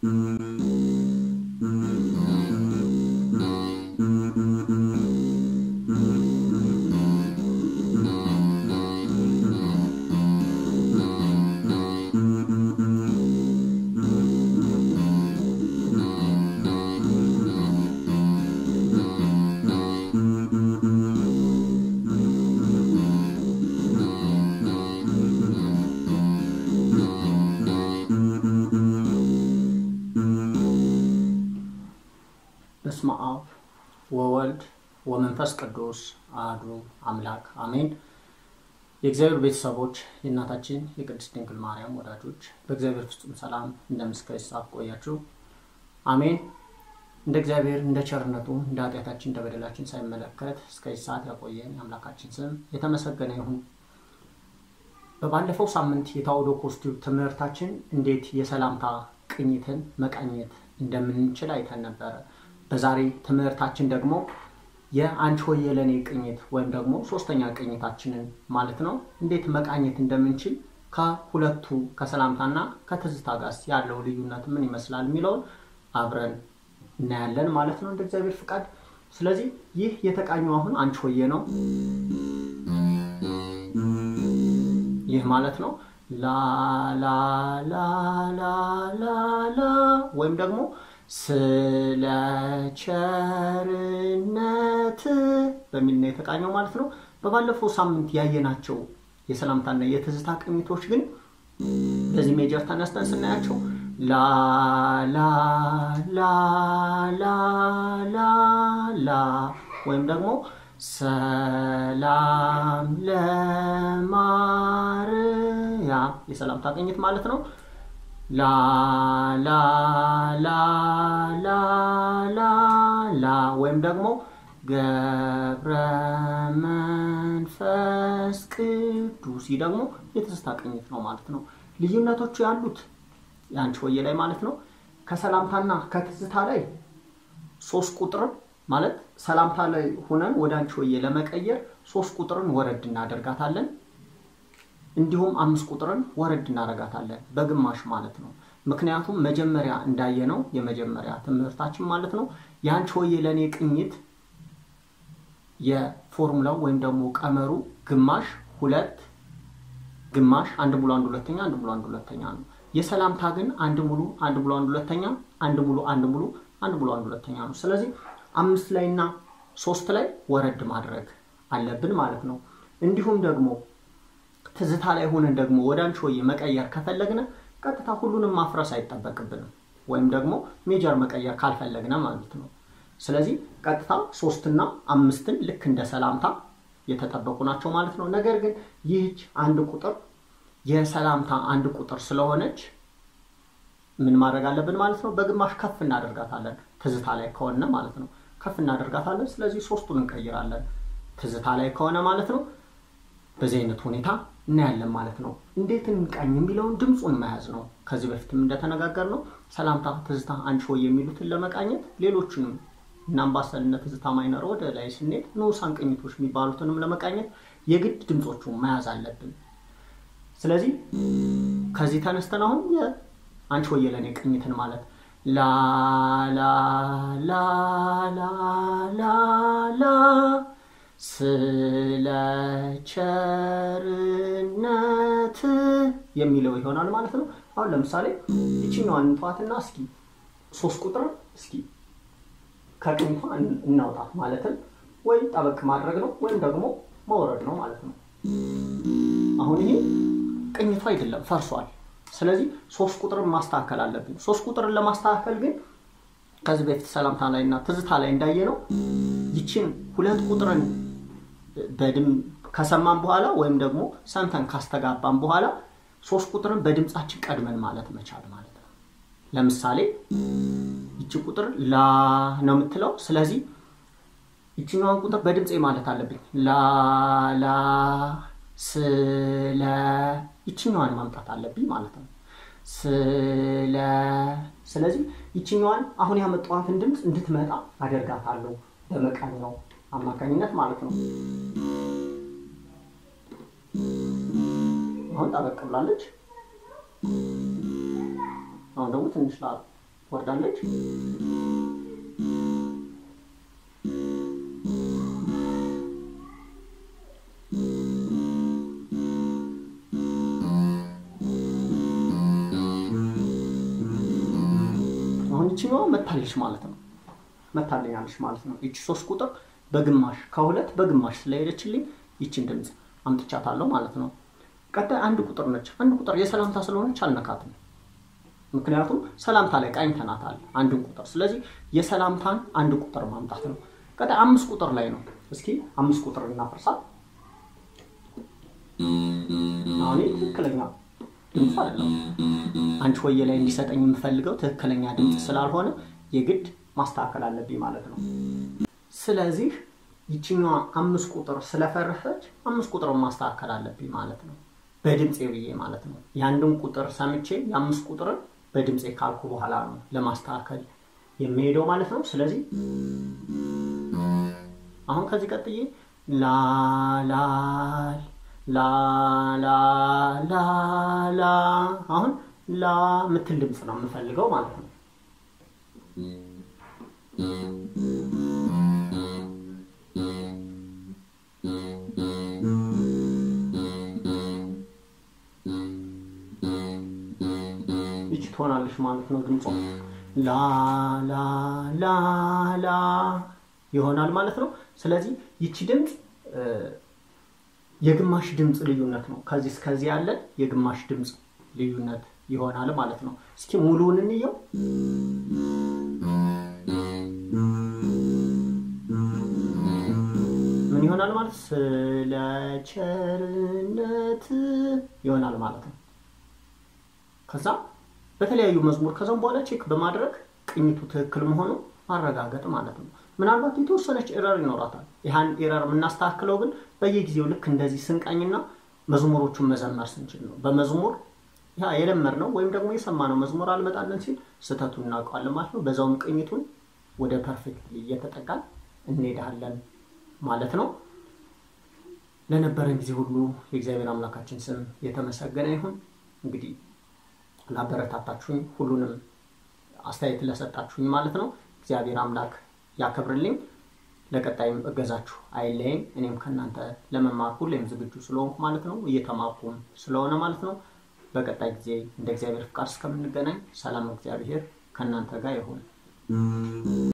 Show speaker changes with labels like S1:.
S1: በስመ አብ ወወልድ ወመንፈስ ቅዱስ አሐዱ አምላክ አሜን። የእግዚአብሔር ቤተሰቦች የእናታችን የቅድስት ድንግል ማርያም ወዳጆች በእግዚአብሔር ፍጹም ሰላም እንደምስከ ሰዓት ቆያችሁ። አሜን። እንደ እግዚአብሔር እንደ ቸርነቱ እንደ ኃጢአታችን እንደ በደላችን ሳይመለከት እስከዚህ ሰዓት ያቆየን የአምላካችን ስም የተመሰገነ ይሁን። በባለፈው ሳምንት የታኦዶኮስ ቲዩብ ትምህርታችን እንዴት የሰላምታ ቅኝትን መቃኘት እንደምንችል አይተን ነበረ። በዛሬ ትምህርታችን ደግሞ የአንቺ ሆዬ ለእኔ ቅኝት ወይም ደግሞ ሶስተኛ ቅኝታችንን ማለት ነው እንዴት መቃኘት እንደምንችል ከሁለቱ ከሰላምታና ከትዝታ ጋር ያለው ልዩነት ምን ይመስላል የሚለውን አብረን እናያለን ማለት ነው እንደ እግዚአብሔር ፍቃድ። ስለዚህ ይህ የተቃኘው አሁን አንቺ ሆዬ ነው። ይህ ማለት ነው ላ ላ ላ ላ ላ ላ ወይም ደግሞ ስለ ቸርነት በሚል ነው የተቃኘው ማለት ነው። በባለፈው ሳምንት ያየናቸው የሰላምታና የትዝታ ቅኝቶች ግን በዚህ ሜጀር ተነስተን ስናያቸው ላ ላ ላ ላ ላ ላ ወይም ደግሞ ሰላም ለማርያም የሰላምታ ቅኝት ማለት ነው። ላ ላ ላ ላ ላ ላ ወይም ደግሞ ገብረ መንፈስ ቅዱስ ይህ ደግሞ የትዝታ ቅኝት ነው ማለት ነው። ልዩነቶቹ ያሉት የአንቺ ሆዬ ላይ ማለት ነው ከሰላምታና ከትዝታ ላይ ሶስት ቁጥርን ማለት ሰላምታ ላይ ሆነን ወደ አንቺ ሆዬ ለመቀየር ሶስት ቁጥርን ወረድ እናደርጋታለን። እንዲሁም አምስት ቁጥርን ወረድ እናደርጋታለን በግማሽ ማለት ነው። ምክንያቱም መጀመሪያ እንዳየነው የመጀመሪያ ትምህርታችን ማለት ነው የአንቺ ሆዬ ለእኔ ቅኝት የፎርሙላው ወይም ደግሞ ቀመሩ ግማሽ ሁለት ግማሽ አንድ ሙሉ አንድ ሁለተኛ አንድ ሙሉ አንድ ሁለተኛ ነው። የሰላምታ ግን አንድ ሙሉ አንድ ሙሉ አንድ ሁለተኛ አንድ ሙሉ አንድ ሙሉ አንድ ሙሉ አንድ ሁለተኛ ነው። ስለዚህ አምስት ላይ እና ሶስት ላይ ወረድ ማድረግ አለብን ማለት ነው። እንዲሁም ደግሞ ትዝታ ላይ ሆነን ደግሞ ወደ አንቺ ሆዬ መቀየር ከፈለግነ ቀጥታ ሁሉንም ማፍረስ አይጠበቅብንም፣ ወይም ደግሞ ሜጀር መቀየር ካልፈለግነ ማለት ነው። ስለዚህ ቀጥታ ሶስትና አምስትን ልክ እንደ ሰላምታ የተጠበቁ ናቸው ማለት ነው። ነገር ግን ይህች አንድ ቁጥር የሰላምታ አንድ ቁጥር ስለሆነች ምን ማድረግ አለብን ማለት ነው? በግማሽ ከፍ እናደርጋታለን። ትዝታ ላይ ከሆነ ማለት ነው ከፍ እናደርጋታለን። ስለዚህ ሶስቱን እንቀይራለን። ትዝታ ላይ ከሆነ ማለት ነው በዚህ አይነት ሁኔታ እናያለን ማለት ነው። እንዴት እንቃኝ የሚለውን ድምፁን መያዝ ነው። ከዚህ በፊትም እንደተነጋገር ነው ሰላምታ፣ ትዝታ፣ አንቺ ሆዬ የሚሉትን ለመቃኘት ሌሎችንም እና አምባሰልነት፣ ትዝታ ማይነር ወደ ላይ ስንሄድ ንዑሳን ቅኝቶች የሚባሉትንም ለመቃኘት የግድ ድምፆቹን መያዝ አለብን። ስለዚህ ከዚህ ተነስተን አሁን የአንቺ ሆዬ ለእኔ ቅኝትን ማለት ላ ላ ላ ላ ላ ላ ስለ ቸርነት የሚለው ይሆናል ማለት ነው። አሁን ለምሳሌ ይችኛዋን እንተዋትና እስኪ ሶስት ቁጥር እስኪ ከቅኝቷ እናውጣት። ማለትም ወይ ጠበቅ ማድረግ ነው ወይም ደግሞ መውረድ ነው ማለት ነው። አሁን ይሄ ቅኝቱ አይደለም ፈርሷል። ስለዚህ ሶስት ቁጥርን ማስተካከል አለብን። ሶስት ቁጥርን ለማስተካከል ግን ከዚህ በፊት ሰላምታ ላይ እና ትዝታ ላይ እንዳየ ነው ይችን ሁለት ቁጥርን በድም ከሰማን በኋላ ወይም ደግሞ ሰምተን ካስተጋባን በኋላ ሶስት ቁጥርን በድምፃችን ቀድመን ማለት መቻል ማለት ነው። ለምሳሌ ይቺ ቁጥር ላ ነው የምትለው። ስለዚህ ይችኛዋን ቁጥር በድምፄ ማለት አለብኝ። ላ ላ ስለ ይችኛዋን ማምጣት አለብኝ ማለት ነው። ስለ ስለዚህ ይችኛዋን አሁን ያመጣኋትን ድምፅ እንድትመጣ አደርጋታለሁ በመቃኛው አማካኝነት ማለት ነው። አሁን ጠበቅ ብላለች። አሁን ደግሞ ትንሽ ላ ወርዳለች። አሁን ይችኛዋ መታለች ማለት ነው። መታለኛለች ማለት ነው። ይቺ ሶስት ቁጥር በግማሽ ከሁለት በግማሽ ስለሄደችልኝ ይችን ድምፅ አምጥቻታለሁ ማለት ነው። ቀጣይ አንድ ቁጥር ነች። አንድ ቁጥር የሰላምታ ስለሆነች አልነካትም። ምክንያቱም ሰላምታ ላይ ቃኝተናታል አንድን ቁጥር። ስለዚህ የሰላምታን አንድ ቁጥር ማምጣት ነው። ቀጣይ አምስት ቁጥር ላይ ነው። እስኪ አምስት ቁጥር እናፈርሳት። አሁን ትክክለኛ ድምፅ አይደለም። አንቺ ሆዬ ላይ እንዲሰጠኝ የምፈልገው ትክክለኛ ድምፅ ስላልሆነ የግድ ማስተካከል አለብኝ ማለት ነው። ስለዚህ ይችኛዋ አምስት ቁጥር ስለፈረሰች አምስት ቁጥር ማስተካከል አለብኝ ማለት ነው። በድምፄ ብዬ ማለት ነው። የአንድን ቁጥር ሰምቼ የአምስት ቁጥርን በድምፄ ካልኩ በኋላ ነው ለማስተካከል የሚሄደው ማለት ነው። ስለዚህ አሁን ከዚህ ቀጥዬ ላላል ላላላላ አሁን ላ ምትል ድምፅ ነው የምፈልገው ማለት ነው። ይቺ ትሆናለች ማለት ነው። ድምጿ ላ ላ ላ ላ ይሆናል ማለት ነው። ስለዚህ ይቺ ድምፅ የግማሽ ድምፅ ልዩነት ነው። ከዚህ እስከዚህ ያለ የግማሽ ድምፅ ልዩነት ይሆናል ማለት ነው። እስኪ ሙሉውን እንየው። ምን ይሆናል ማለት ስለ ቸርነት ይሆናል ማለት ነው። ከዛ በተለያዩ መዝሙር ከዛም በኋላ ቼክ በማድረግ ቅኝቱ ትክክል መሆኑ ማረጋገጥ ማለት ነው። ምናልባት የተወሰነች ኤረር ይኖራታል። ይህን ኤረር የምናስተካክለው ግን በየጊዜው ልክ እንደዚህ ስንቃኝና መዝሙሮቹን መዘመር ስንችል ነው። በመዝሙር ያ የለመድነው ወይም ደግሞ የሰማነው መዝሙር አልመጣለን ሲል ስህተቱን እናውቀዋለን ማለት ነው። በዛውም ቅኝቱን ወደ ፐርፌክት እየተጠቃን እንሄዳለን ማለት ነው። ለነበረን ጊዜ ሁሉ የእግዚአብሔር አምላካችን ስም የተመሰገነ ይሁን። እንግዲህ ላበረታታችሁኝ፣ ሁሉንም አስተያየት ለሰጣችሁኝ ማለት ነው እግዚአብሔር አምላክ ያከብርልኝ። ለቀጣይም እገዛችሁ አይለይም። እኔም ከእናንተ ለመማር ሁሌም ዝግጁ ስለሆንኩ ማለት ነው እየተማርኩም ስለሆነ ማለት ነው። በቀጣይ ጊዜ እንደ እግዚአብሔር ፍቃድ እስከምንገናኝ ሰላም እግዚአብሔር ከእናንተ ጋር ይሁን።